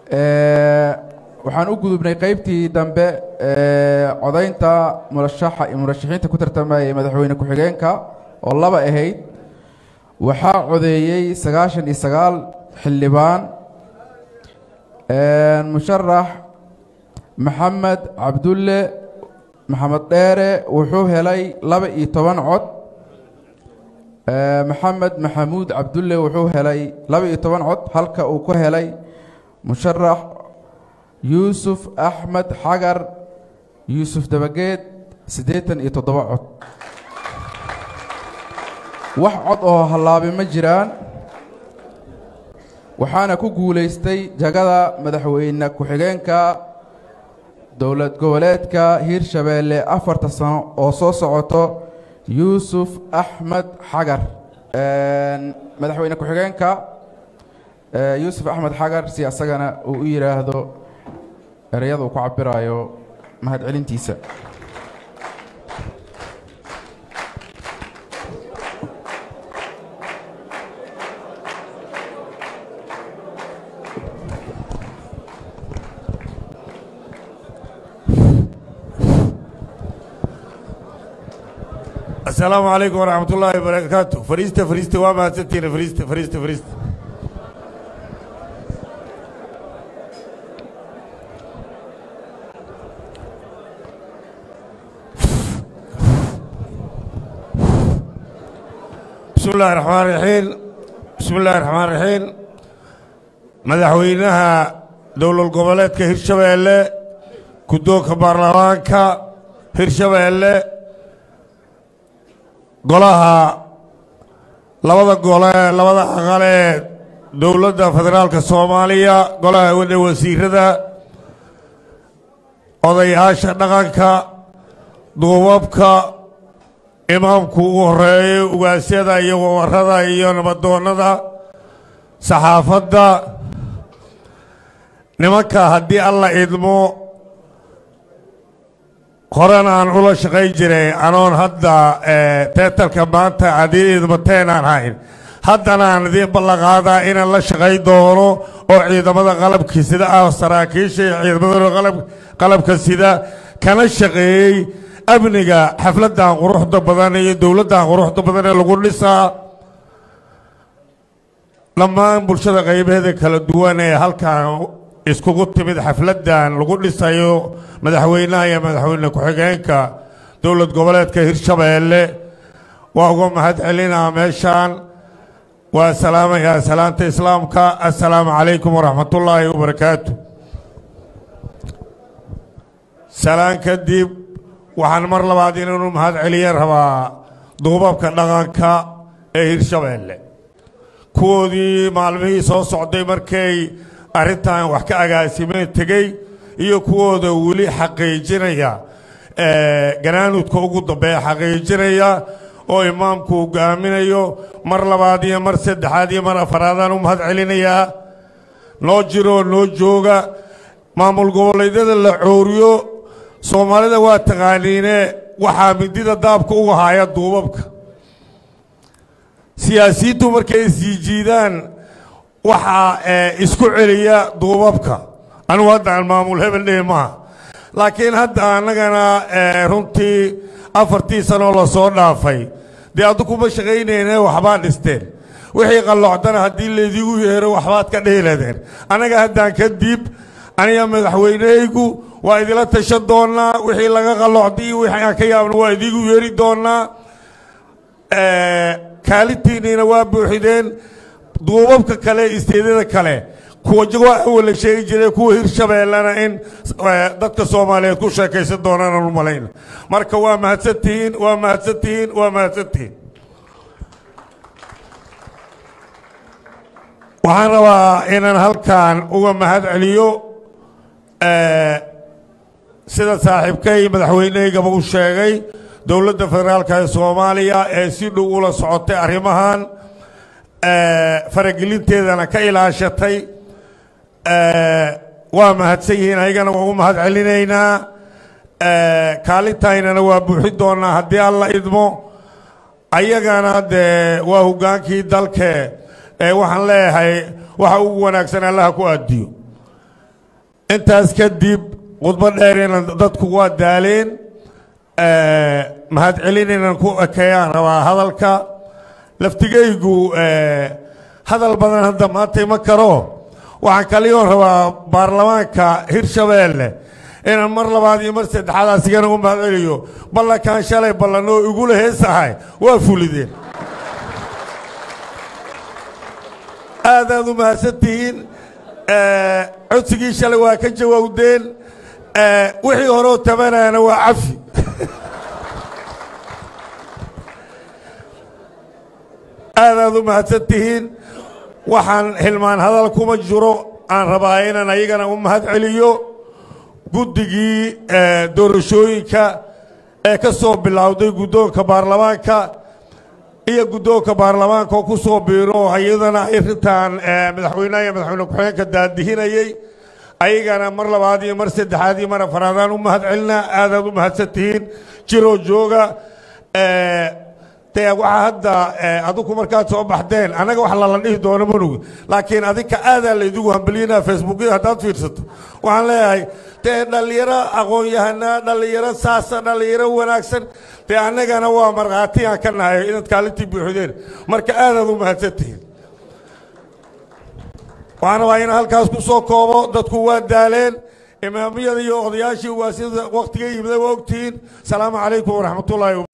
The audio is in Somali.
waxaan u gudubnay qaybtii dambe ee codaynta murashaxa murashaxiinta ku tartamayay madaxweyne ku-xigeenka oo laba ahayd waxaa codeeyey sagaashan iyo sagaal xildhibaan musharax maxamed cabdulle maxamed dheere wuxuu helay laba iyo toban cod maxamed maxamuud cabdulle wuxuu helay laba iyo toban cod halka uu ku helay musharax yuusuf axmed xagar yuusuf dabageed siddeetan iyo toddoba cod wax cod oo hallaabi ma jiraan waxaana ku guulaystay jagada madaxweyne ku-xigeenka dowlad goboleedka hiirshabeelle afarta sano oo soo socoto yuusuf axmed xagar madaxweyne ku-xigeenka yuusuf axmed xagar si asagana uu u yidhaahdo ereyada uu ku cabirayo mahadcelintiisa asalaamu calaykum waraxmat ullaahi wabarakaatu fariista fariista waa mahadsantiina fariista fariista fariista bismi illaahi raxmaan raxiim bismi illaahi raxmaan raxiim madaxweynaha dowlad goboleedka hirshabeelle guddoonka baarlamaanka hirshabeelle golaha labada gole labada aqal ee dowladda federaalka soomaaliya golaha wadda wasiirada odayaasha dhaqanka duubabka imaamku ugu horeeyo ugaasyada iyo wawarada iyo nabadoonnada saxaafadda nimanka haddii alla idmo horena aan ula shaqayn jiray anoon hadda teetalka maanta adii idmateen aan hayn haddana aan idiin ballanqaadaa inaan la shaqayn doono oo ciidamada qalabka sida ah saraakiisha iyo ciidamada qalabka sida kana shaqeeyey amniga xafladdan quruxda badan iyo dowladdan quruxda badan ee lagu dhisaa dhammaan bulshada qaybaheeda kala duwan ee halkan iskugu timid xafladdan lagu dhisayo madaxweynaha iyo madaxweyne ku-xigeenka dowlad goboleedka hirshabeelle waa uga mahad celinaa meeshaan waa salaamayaa salaanta islaamka assalaamu calaykum waraxmatullaahi wabarakaatu salaan kadib waxaan mar labaad inanu mahad celiya rabaa duubabka dhaqanka ee hirshabeelle kuwoodii maalmihii soo socday markay arrintan wax ka agaasimeen tegey iyo kuwooda weli xaqiijinaya ganaanudka ugu dambeeya xaqiijinaya oo imaamku hogaaminayo mar labaad iyo mar saddexaad iyo mar afaraadaan u mahad celinayaa noo jiroo noo jooga maamul goboleedyada la cooriyo soomaalida waa taqaaniine waxaa midida daabka uga haya duubabka siyaasiyiintu markay sii jiidaan waxaa isku celiya duubabka anugu hadda aan maamul hebel dhihi maaha laakiin hadda annagana runtii afartii sanoo lasoo dhaafay dee addu kuma shaqaynayne waxbaa dhisteen wixii qallocdana haddii laydigu yeero waxbaad ka dheeladeen annaga haddaan kadib aniga madaxweynehaygu waa idila tashan doonnaa wixii laga qallocday iyo wixii aan ka yaabna waa idigu yeeri doonnaa kaalintiinniina waa buuxideen duubabka kale isteedyada kale kuwa jagoo awala sheegi jiray kuwa hirshabeellena in dadka soomaaliyeed ku sheekaysan doonaan u malayna marka waa mahadsantihiin waa mahadsantihiin waa mahadsantihiin waxaan rabaa inaan halkan uga mahad celiyo sida saaxiibkay madaxweynehaygaba u sheegay dowladda federaalka ee soomaaliya ee si dhow ula socotay arrimahan faragelinteedana ka ilaashatay waa mahadsan yihiin ayagana waa u mahad celinaynaa kaalintaynana waa buuxin doonaa haddii alla idmo ayagana dee waa hoggaankii dalke ee waxaan leeyahay waxa ugu wanaagsan allaha ku aadiyo intaas kadib khudbo dheerina dadku waa daaleen mahadcelin inaan ku ekeeyaan rabaa hadalka laftigaygu hadal badan hadda maanta ima karo waxaan kaliyoon rabaa baarlamaanka hirshabeelle inaan mar labaad iyo mar saddexaad asigana u mahadceliyo ballankaan shalay ballanoo igula heesahay waa fulideen aad aad u mahadsan tihiin codsigii shalay waa ka jawaawdeen wixii horeoo tabanayana waa cafi aad aad u mahadsan tihiin waxaan hilmaan hadal kuma jiro aan rabaa inaan ayagana u mahad celiyo guddigii doorashooyinka ee ka soo bilowday guddoonka baarlamaanka iyo guddoonka baarlamaanka oo ku soo biiro iyadana arrintan madaxweynaha iyo madaxweyne ku-xigeenka daadihinayey ayagana mar labaad iyo mar saddexaad iyo mar afaraadaan u mahad celinaa aadaad u mahadsan tihiin jiroo jooga dee waxaa hadda adigu markaad soo baxdeen annaga wax lala dhihi doono manugi laakiin adinka aadaa laydigu hambeliyinaa facebookyada haddaad fiirsato waxaan leeyahay dee dhallinyaro aqoon-yahanaa dhallinyaro saasa dhallinyaro wanaagsan dee annagana waa markhaatiyaan ka nahay inaad kaalintii buuxdeen marka aadaad u mahadsan tihiin waxaan rabaa inaan halkaas ku soo koobo dadku waa daaleen imaamiyada iyo odayaashii waa sida wakhtiga yimida waa ogtihiin asalaamu calaykum waraxmatullaahi